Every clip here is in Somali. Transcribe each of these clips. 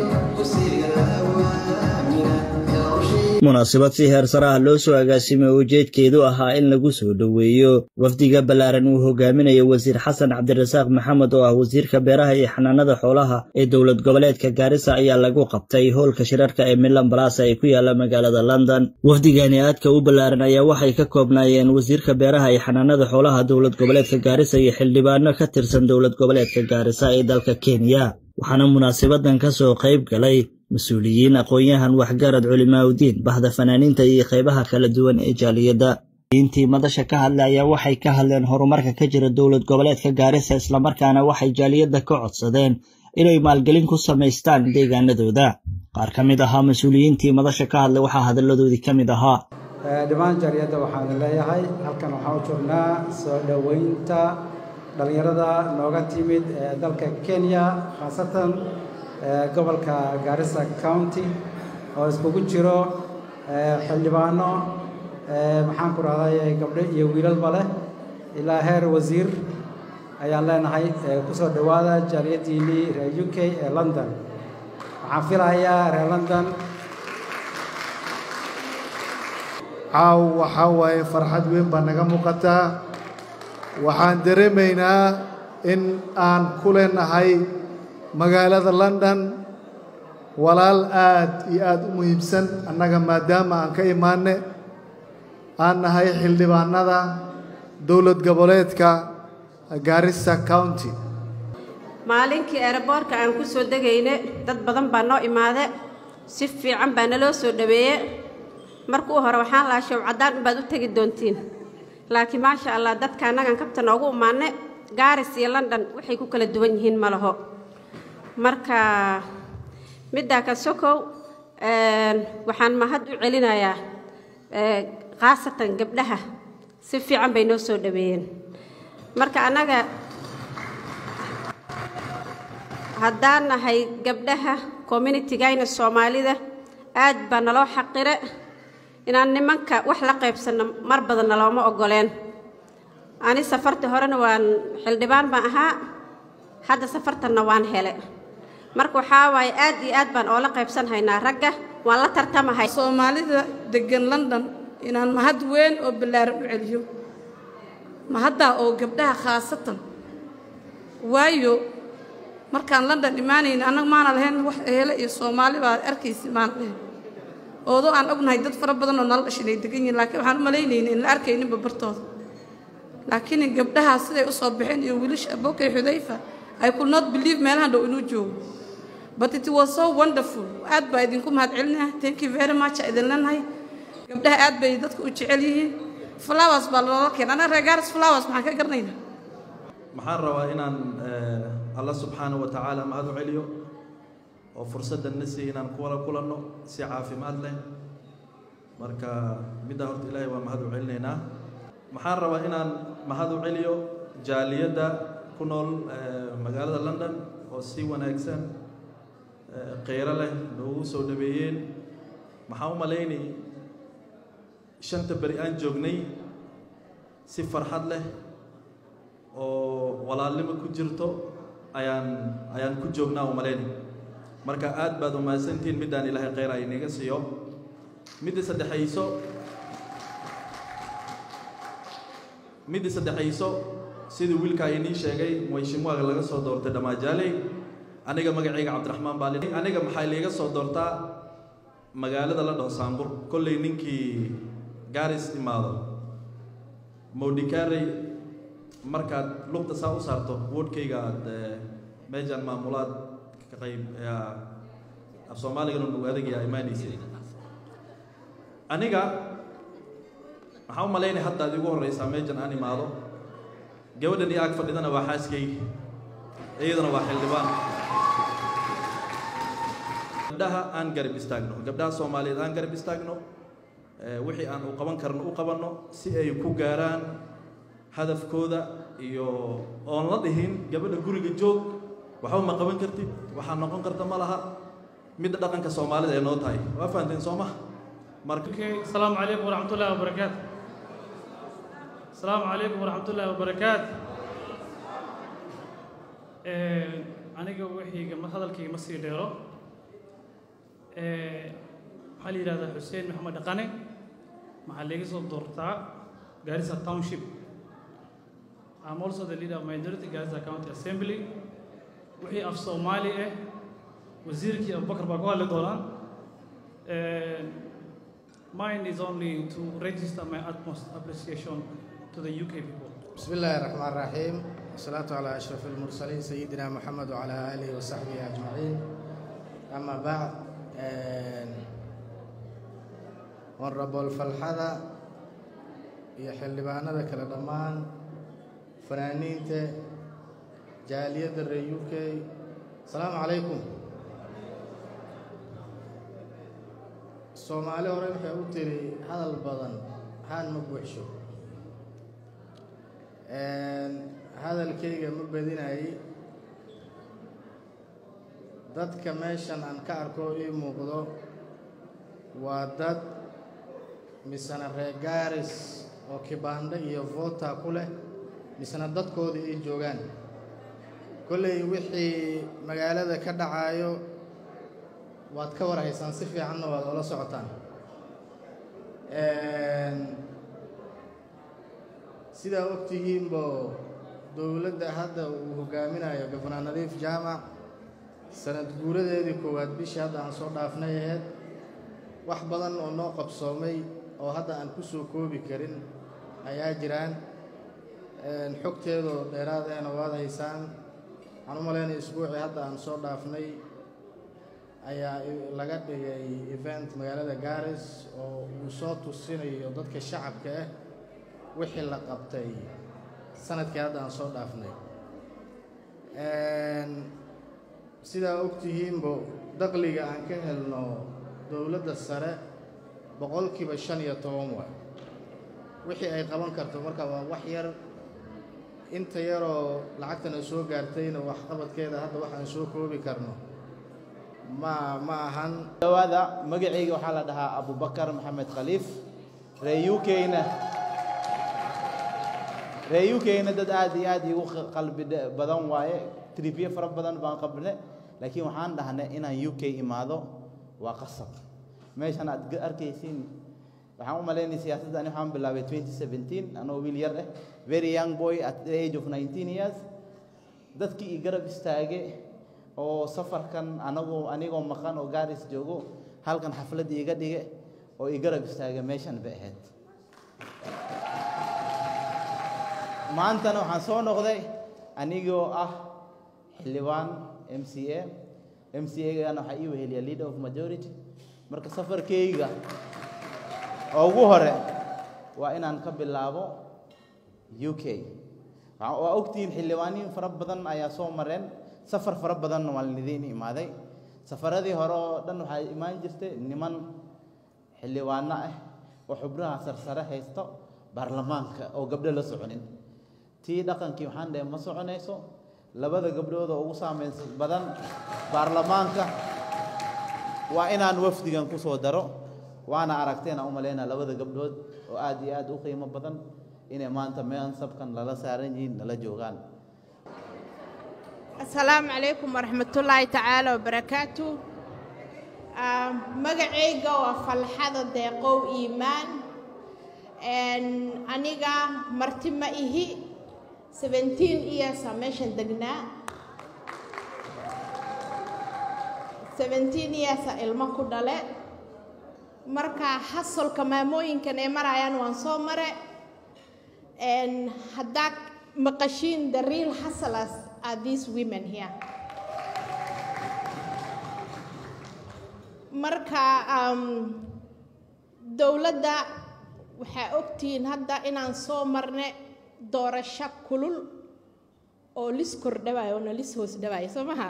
munaasabad si heer saraha loo soo agaasimay oo ujeedkeedu ahaa in lagu soo dhoweeyo wafdiga ballaaran uu hogaaminayo wasiir xasan cabdirasaaq maxamed oo ah wasiirka beeraha iyo xanaanada xoolaha ee dowlad goboleedka gaarisa ayaa lagu qabtay howlka shirarka ee milan balasa ee ku yaala magaalada london wafdigani aadka u ballaaran ayaa waxay ka koobnaayeen wasiirka beeraha iyo xanaanada xoolaha dowlad goboleedka gaarisa iyo xildhibaano ka tirsan dowlad goboleedka gaarisa ee dalka kenya waxaana munaasabadan ka soo qayb galay mas-uuliyiin aqoon-yahan waxgarad culimaaudiin bahda fanaaniinta iyo qaybaha kala duwan ee jaaliyadda diintii madasha ka hadlay ayaa waxay ka hadleen horumarka ka jira dowlad goboleedka gaarisa islamarkaana waxay jaaliyadda ka codsadeen inay maalgelin ku samaystaan deegaanadooda qaar ka mid ahaa mas-uuliyiintii madasha ka hadlay waxaa hadalladoodii ka mid ahaa dhammaan jaaliyadda waxaan leeyahay halkan waxaan u joognaa soo dhoweynta dhallinyarada nooga timid ee dalka kenya khaasatan gobolka gaarisa county oo iskugu jiro xildhibaano maxaan ku rahday gabdho iyo wiilalba leh ilaa heer wasiir ayaan leenahay kusoo dhowaada jaaliyaddiinnii reer u k ee london waxaan filayaa reer london caaw waxaa waaye farxad weyn baa naga muuqataa waxaan dareemaynaa in aan ku leenahay magaalada london walaal aad iyo aad u muhiimsan annaga maadaama aan ka imaanne aan nahay xildhibaanada dowlad goboleedka gaarisa county maalinkii eeraboorka aan ku soo degayne dad badan baa noo imaade si fiican baa naloo soo dhoweeye markuu hore waxaan lahaa show caddaan unbaad u tegi doontiin laakiin maasha allah dadka annagan kabta noogu imaanne gaaris iyo london waxay ku kala duwan yihiin ma laho marka middaa ka sokow waxaan mahad u celinayaa khaasatan gabdhaha si fiican bay noo soo dhoweeyeen marka annaga haddaan nahay gabdhaha communitigayna soomaalida aad baa naloo xaqire inaan nimanka wax la qaybsanno mar badanna looma oggoleen ani safartii horena waan xildhibaan baan ahaa hadda safartanna waan hele marka waxaa waaye aad iyo aad baan oola qaybsan haynaa ragga waan la tartamahay soomaalida deggan london inaan mahad weyn oo ballaaran u celiyo mahaddaa oo gabdhaha khaasatan waayo markaan london imaanayna annaga maana lahayn wax eele iyo soomaali baa arkaysa maana lahayn oodoo aan ognahay dad fara badan oo nala dhashin ay degan yihin laakiin waxaan u malaynayna in la arkayninba bartooda laakiin gabdhahaa siday u soo baxeen iyo wiilasha abokay xudayfa I could not believe meelahan dhow inuu joogo but it was so wonderful aad baa idinku mahad celinaya thank you very much idin leenahay gabdhaha aad bay dadka u jecel yihiin flowers baa loola keen anaga reer gaaris flowers maxaan ka garanaynaa maxaan rabaa inaan alla subxaanahu wa tacaala mahad u celiyo oo fursaddan na siiya inaan kuwala kulanno si caafimaad leh marka middaa horta ilaahay waa mahad u celinaynaa maxaan rabaa inaan mahad u celiyo jaaliyadda ku nool magaalada london oo si wanaagsan kheyro leh noogu soo dhaweeyeen maxaan u malaynay shanta beri aan joognay si farxad leh oo walaalnimo ku jirto ayaan ayaan ku joognaa u malaynay marka aad baad umahadsantihiin middaan ilaahay kheyr ay inaga siiyo midda saddexayso midda saddexayso sidii wiilka inii sheegay mheshimiwaga laga soo doortay dhammaajaaley aniga magacayga cabdiraxmaan baa aniga maxaa liiga soo doortaa magaalada la dhaho saambur kollay ninkii gaaris imaado mowdhikarey markaad lugta saa u saarto woodhkayga aad meejaan maamulaad ka qayb af soomaaligana nagu adagaya imaanaysay aniga maxaa u malaynay hadda ad igu horraysaa meejan aan imaado gabadhan iyo ag fadhidana waa xaaskaygi iyadana waa xildhibaan gabdhaha aan garab istaagno gabdhaha soomaaliyeed aan garab istaagno wixii aan u qaban karno u qabanno si ay ku gaaraan hadafkooda iyo oon la dhihin gabadha guriga joog waxba ma qaban kartid waxaa noqon karta ma laha midda dhaqanka soomaalida ay noo tahay waa fahanteen soo maha marka asalaamu calaykum waraxmat ullahi wabarakaatu asalaamu calaykum waraxmat ullahi wabarakaatu aniga wixii hadalkayga ma sii dheero waxaa la yidhahdaa xuseen maxamed dhaqane waxaa laga soo doortaa Garissa Township I'm also the leader of minority Garissa County Assembly wixii af Soomaali ah wasiirkii Abubakar baa ku hadli doonaa mine is only to register my utmost appreciation to the UK people بسم الله الرحمن الرحيم والصلاة على أشرف المرسلين سيدنا محمد وعلى آله وصحبه أجمعين أما بعد honorable falxada iyo xildhibaanada kala dhammaan fanaaniinta jaaliyadda reer u k asalaamu calaykum soomaali hore waxay u tiri hadal badan haan ma buuxsho hadalkayga ma badinayay dadka meeshan aan ka arko ii muuqdo waa dad misena reer gaaris oo kibaandho iyo voota ku leh misena dadkooda ay joogaan kolley wixii magaalada ka dhacaayo waad ka war haysaan si fiicanna waad oola socotaan sidaa ogtihiinbo dowladda hadda uu hogaaminayo gobnaa nadiif jaamac sanad guuradeedii koowaad bishii hadda aan soo dhaafnay aheyd wax badan oo noo qabsoomay oo hadda aan ku soo koobi karin ayaa jiraan xogteedoo dheeraad ahna waad haysaan waxaan u malaynaya isbuucii hadda aan soo dhaafnay ayaa laga dhigay event magaalada garis oo uu soo tusinayo dadka shacabka ah wixii la qabtay sanadkii hadda aan soo dhaafnay sidaa ogtihiinbo daqliga aan ka helno dowladda sare boqolkiiba shan iyo toban waay wixii ay qaban karto marka waa wax yar inta yaroo lacagtana soo gaartayna waxqabadkeeda hadda waxaan soo koobi karno ma ma ahan dhawaada magacayga waxaa la dhahaa abubakar maxamed khaliif ree u k-na ree u k-na dad aad iyo aad igu qalbi badan waaye tribye fara badan baan qabne laakiin waxaan dhahnay inaan u k imaado waa qasab meeshan aad arkaysiin waxaan u malaynaya siyaasadda ani waxaan bilaabay 2017 anoo wiil yar ah very young boy at the age of 19 years dadkii i garab istaage oo safarkan anagoo anigoo maqan oo gaaris joogo halkan xaflad iiga dhige oo i garab istaaga meeshan bay ahayd maantana waxaan soo noqday anigoo ah xildhibaan m c a m c a-gana waxaa ii weheliya leader of majority marka safarkayga oo ugu hore waa inaan ka bilaabo u k waa ogtihiin xildhibaaniin fara badan ayaa soo mareen safar fara badanna waa lidiin imaaday safaradii hore oo dhan waxaa imaan jirtay niman xildhibaano ah oo xubnaha sarsare haysto baarlamaanka oo gabdho la soconin tii dhaqankii waxaan dhahay ma soconayso labada gabdhood oo ugu saameynsa badan baarlamaanka waa inaan wafdigan ku soo daro waana aragteen aan u malaynaa labada gabdhood oo aad iyo aad u qiimo badan inay maanta mansabkan lala saaran yihiin nala joogaan asalaamu calaykum waraxmatullaahi tacaala wabarakaatu magacayga waa falxada deeqow iimaan aniga marti ma ihi seventeen yearsa meeshan degnaa seventeen yearsa ilmo ku dhale marka hasolka maamooyinkan ay marayaan waan soo mare haddaa maqashiin the real hustlers are these women here marka dowladda waxaa ogtihiin hadda inaan soo marne doorasho kulul oo lis kordhawayo oona lis hoos dhawayo soo maha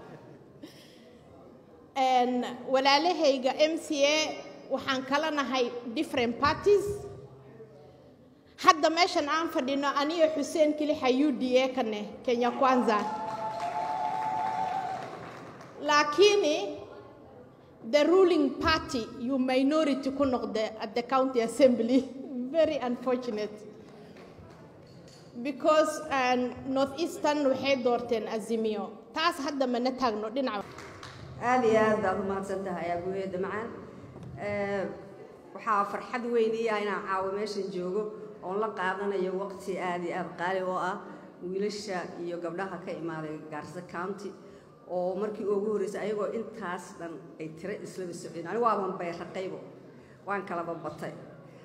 walaalahayga m c a waxaan kala nahay different parties hadda meeshan aan fadhino aniyo xuseen kilixa u d a kane kenya kwanza laakiini the ruling party you minority ku noqde at the county assembly very unfortunate because north eastern waxay doorteen azimiyo taas hadda mana taagno dhinaca aada iyo aad baad umahadsan tahay abuheeda macaan waxaa farxad weyn ii ah inaan caawo meeshan joogo oon la qaadanayo waqti aada iyo aada qaali oo ah wiilasha iyo gabdhaha ka imaaday gaarsa county oo markii ugu horreysay ayagoo intaas dhan ay tiro islaba socdeen anigu waaban bayraqaybo waan kalaba batay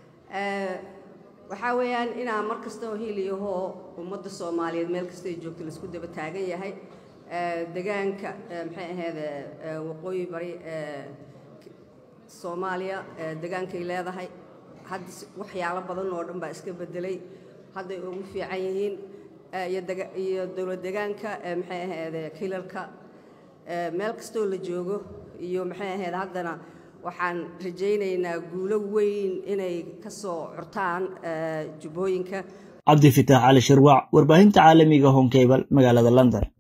waxaa weeyaan inaa mar kasta oo hiiliyahoo ummadda soomaaliyeed meel kasta ay joogto laisku daba taagan yahay degaanka maxay ahayd waqooyi bari soomaaliya degaankay leedahay hadda waxyaalo badan oo dhan baa iska bedelay hadday ugu fiican yihiin iyo dowlad degaanka maxay ahayd kilalka meel kastoo la joogo iyo maxay ahayd haddana waxaan rajaynaynaa guulo weyn inay ka soo curtaan jubbooyinka cabdi fitaax cali shirwac warbaahinta caalamiga honkebal magaalada london